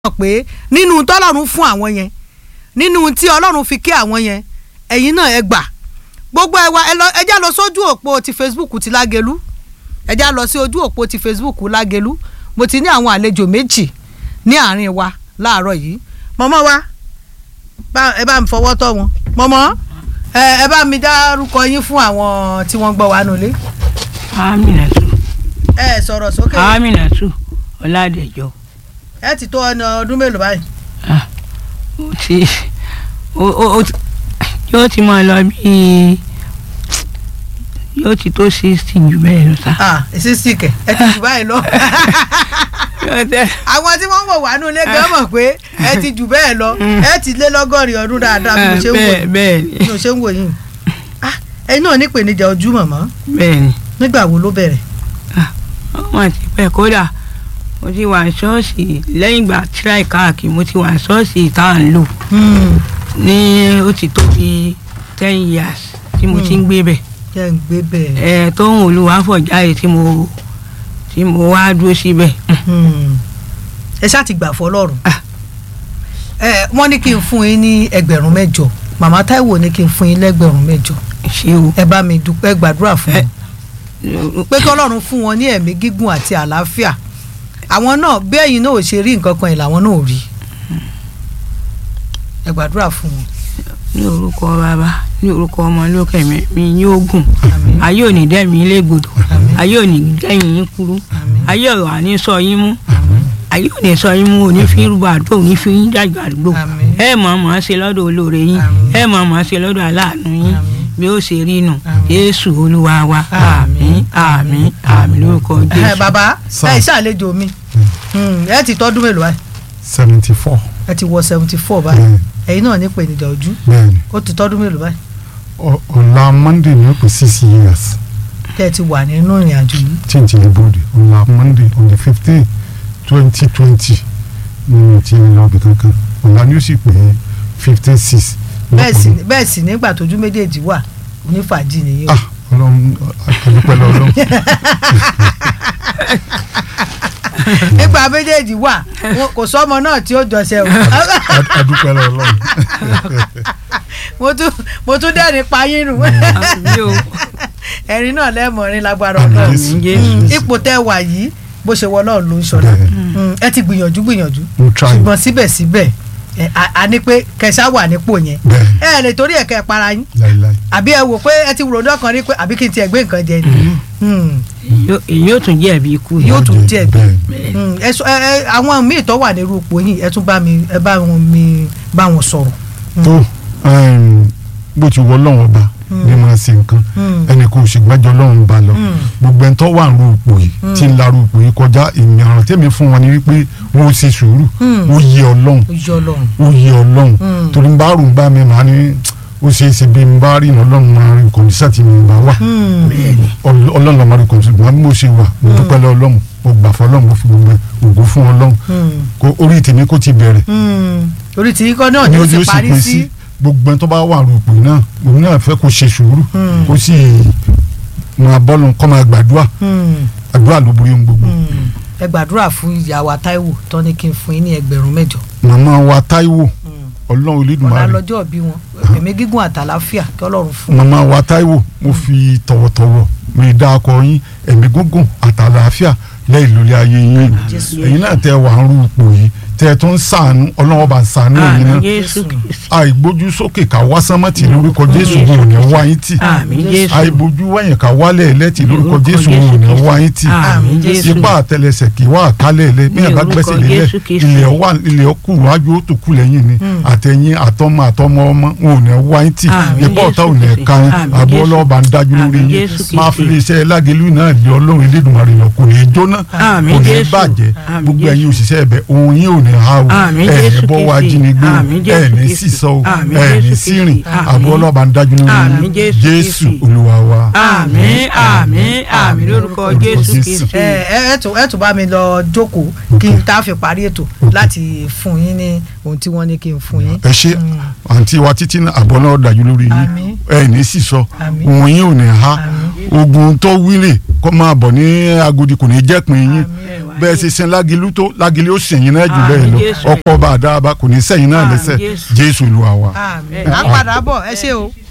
mọ̀ pé nínú tọ́lọ́run fún àwọn yẹn nínú tí ọlọ́run fi kí àwọn yẹn ẹ̀yin náà ẹ gbà gbogbo ẹ wá ẹ já lọ sójú òpó ti Facebook ti Lágelú ẹ já lọ sí ojú òpó ti Facebook Lágelú mo ti ní àwọn àlejò méjì ní àárín wa láàárọ̀ yìí mọ́mọ́ wa ẹ bá mi fọwọ́ tọ́ wọn mọ́mọ́ ẹ bá mi dárúkọ yín fún àwọn tí wọ́n gbọ́ wa nulẹ̀. Aminatu ẹ sọ̀rọ̀ sókè. Aminatu Ọládẹjọ ẹ ti tó ọ̀nà ọdún mélòó báyìí. ah ó ti ó ó ó ti- yóò ti máa lọ bíi yóò ti tó sixty jù bẹ́ẹ̀ lọ sá. ah sísì kẹ ẹ ti jù báyìí lọ. yóò tẹ àwọn tí wọ́n ń wò wá nú ilé gan mọ̀ pé ẹ ti jù bẹ́ẹ̀ lọ ẹ ti lé lọ́gọ́rin ọdún dáadáa bí mo ṣe ń wò bẹ́ẹ̀ yìí bẹ́ẹ̀ bí ni mo ṣe ń wò yìí. ah ẹ̀yin náà nípèníjà ojú mọ̀mọ́ bẹ́ẹ̀ ni nígbà wo ló bẹ̀rẹ̀. wọ́n ti pẹ́ kódà mo ti wà ní ṣọ́ọ̀ṣì lẹ́yìn ìgbà tíráì káàkiri mo ti wà ní ṣọ́ọ̀ṣì tá à ń lò ní ó ti tó bí ten years tí mo ti ń gbé bẹ̀ jẹ́ ń gbé bẹ́ẹ̀. ẹ̀ tóun olùwàfọ̀jáde tí mo tí mo wá dúró síbẹ̀ Hmm. ẹ ṣáà ti gbà fọlọ́run. Ah. ẹ wọ́n ní kí n fún yín ní ẹgbẹ̀rún mẹ́jọ màmá Táíwò ní kí n fún yín lẹ́gbẹ̀rún mẹ́jọ ṣé o. ẹ bá mi dúpẹ́ gbàdúrà fún Ẹ- wọn pé kí Ọlọ́run fún wọn ní ẹ̀mí gígùn àti àlàáfíà àwọn náà bí ẹ̀yin náà ò ṣe rí nǹkan kan ẹ̀ làwọn náà ò rí ẹ gbàdúrà fún wọn. ní orúkọ bàbá ní orúkọ ọmọ lókè mi mi yóò gùn Àmín. ayé ò ní dẹ́mi légbodò Àmín. ayé ò ní dẹ́yìn yín kúrú Àmín. ayé ò wà ní sọ yín mú Àmín. ayé ò ní sọ yín mú òní fi rúbọ àdúgbò òní fi yín dàgbà àdúgbò Àmín. ẹ mọ̀ ọ́n mọ̀ ọ́n ṣe lọ́dọ̀ olóore yín Àmín. ẹ mọ̀ ọ́n mọ̀ ọ́n ṣe lọ́dọ̀ aláàánú yín Àmín. bí ó ṣe rí nù Àmín. Jésù olúwa wa àmín àmín àmín lórúkọ ẹ Jésù. bàbá Sir. ẹ ṣàlejò mi Hmm, ẹ ti tọ́dún mélòó báyìí seventy four ẹ ti wọ seventy four báyìí bẹ́ẹ̀ni ẹ̀yin náà ní ìpèníjà ojú bẹ́ẹ̀ni ó ti tọ́dún mélòó báyìí Ọ- ọ̀la monday ní pé six years tẹ́ ẹ ti wà nínú ìrìn àjò yìí change the body ọ̀la monday on the fifteen twenty twenty ní ti lọ bí kankan ọ̀la ni ó sì pé fifteen six. bẹ́ẹ̀ sì bẹ́ẹ̀ sì nígbà tójú méjèèjì wà onífàájì nìyí o ah ọlọ́run àdúpẹ́ lọ́lọ́run nígbà méjèèjì wà wọn- kò sọ́mọ náà tí ó jọṣẹ́ o àdúpẹ́ lọ́lọ́run mo tún mo tún dẹ́rìn payín nù Àmín o. ẹ̀rín náà lẹ́mọ̀ọ́rin lágbára Àmín ọlọ́run Jésù. Jésù. ipò tẹ́ wà yìí bó ṣe wọ ọlọ́run ló ń ṣọlá Bẹ́ẹ̀. Mm, ẹ ti gbìyànjú gbìyànjú mo try ṣùgbọ́n síbẹ̀síbẹ̀ ẹ, a- a ní pé kẹsà wà nípò yẹn bẹ́ẹ̀ ẹ lè torí ẹ̀kẹ́ para yín láíláí àbí ẹ wò pé ẹ ti ròdọ́ kan rí pé àbí kí n tiẹ̀ gbé nǹkan jẹ ni Mm, Èyí- èyí yóò tún jẹ́ ẹ̀bí ikú Yóò yìí. tún jẹ́ bẹ́ẹ̀ mm, ẹ sọ- ẹ ẹ, àwọn míì tó wà nírú ipò yìí ẹ tún bá mi ẹ bá wọn mi bá wọn sọ̀rọ̀ tó um, bó ti wọ ọlọ́run ọba ní máa ṣe nǹkan Mm. ẹnì kan ò sì gbẹ́jọ́ ọlọ́run ba lọ Mm. gbogbo ẹni tó wà ń ru ipò yìí tí ń laru ipò yìí kọjá ìmọ̀ràn tèmi fún wọn ni wípé wọ́n ó ṣe sùúrù Mm. ó yẹ ọlọ́run ó yọ ọlọ́run ó yẹ ọlọ́run Mm. torí ń bá rò ń bá mi màá ní ó ṣe é ṣe bí n bá rí iná ọlọ́run máa rí kọ̀ǹdíṣà tí mi bá wà Mm. Ọl- ọlọ́run ló máa rí kọ̀ǹdíṣà bí mo ṣe wà mo dúpẹ́ lọ́ ọlọ́run mo gbà fọ́ ọlọ́run mo fi gbogbo ògo fún ọlọ́run Mm. kó orí tèmi kó ti bẹ̀rẹ̀ Mm. orí tí ikọ́ náà ni ó ojú sì parí sí gbogbo ẹni tó bá wà rúpò náà òun náà fẹ́ kó ṣe sùúrù Mm. kó sì máa bọ́lù kó máa gbàdúrà Mm. àdúrà ló borí ohun gbogbo. Mm. ẹ gbàdúrà fún ìyá wa Táíwò tó ní kí n fún yín ní ẹgbẹ̀rún mẹ́jọ màmá wa Táíwò ọlọ́run ọ̀la Olódùmarè lọ́jọ́ bí wọn ẹ̀mí gígùn àtàláfíà kí Ọlọ́run fún wọn. màmá wa Táíwò mo fi tọ̀wọ̀tọ̀wọ̀ mi dá akọ yín ẹ̀mí gúngùn àtàlàáfíà lẹ́yìn lórí ayé yín Jésù. ẹ̀yin náà tẹ́ wà ń rú ipò yìí tẹ́ tó ń sàánú ọlọ́wọ́ bá ń sàánú ẹ̀yin Àmín náà Jésù Kristi. àìgbójú sókè ká wá sánmọ́tì lórúkọ Jésù wọn ò ní wá yín tì Àmín Jésù. àìbójú wẹ̀yìn ká wálẹ̀ ẹlẹ́tì lórúkọ Lórúkọ Jésù Jésù wọn ò ní Kristi. wá yín tì Àmín Jésù. ipa àtẹlẹsẹ̀ kì í wá àkálẹ̀ ilé bí Ní ẹ̀ bá orúkọ gbẹ́sẹ̀ lélẹ̀ Jésù Kristi. ilẹ̀ wà ilẹ̀ ọkù wájú ó tó kù lẹ́yìn ni àtẹ̀yìn àtọmọ àtọmọ ọmọ wọn ò ní wá yín tì Àmín ipa ọ̀tá ò ní Jésù ká yín Kristi. àbọ̀ Àmín ọlọ́ọ̀bà ń dájú lórí Àmín yín Jésù máa Kristi. fi iṣẹ́ lágẹ̀lú náà lé ọlọ́run Elédùmarè lọ kò ní í jóná Àmín kò ní í Jésù. bàjẹ́ Àmín gbogbo ẹ̀yin Jésù. òṣìṣẹ́ ẹ̀bẹ̀ ohun yín ò ní há o Àmín ẹ̀ ní Jésù bọ́ wá Kristi. jínigbé o Àmín Jésù ẹ̀ ní Kristi. sísọ o Àmín ẹ̀ ní Jésù sírìn Kristi. Àmín. àbọ̀ ọlọ́ọ̀bà ń dájú lórí Àmín yín Jésù Jésù Kristi. Olúwa wa. àmín àmín àmín lórúkọ Jésù Kristi. ẹ ẹ ẹ tún ẹ tún bá mi lọ jókòó kí n tá a fi parí ètò láti fún yín ní ohun tí wọ́n ní kí n fún yín. ẹ ṣe àǹtí wa títí náà àbọ̀ náà dájú lórí yín Àmín. ẹ ní sísọ Àmín. ohun yín ò ní há Àmín. ogun tó wílì kó máa bọ̀ ní agodi kò ní jẹ́ pin yín bẹ́ẹ̀ ṣe sin lágilú tó lágilú ó sìn yín náà jù bẹ́ẹ̀ lọ Jésù. ọkọ̀ bá a dáa bá kò ní sẹ́yìn náà Àmín, lẹ́sẹ̀ Jésù. jésù lu àwa. àmín à ń padà bọ̀ ẹ ṣé o.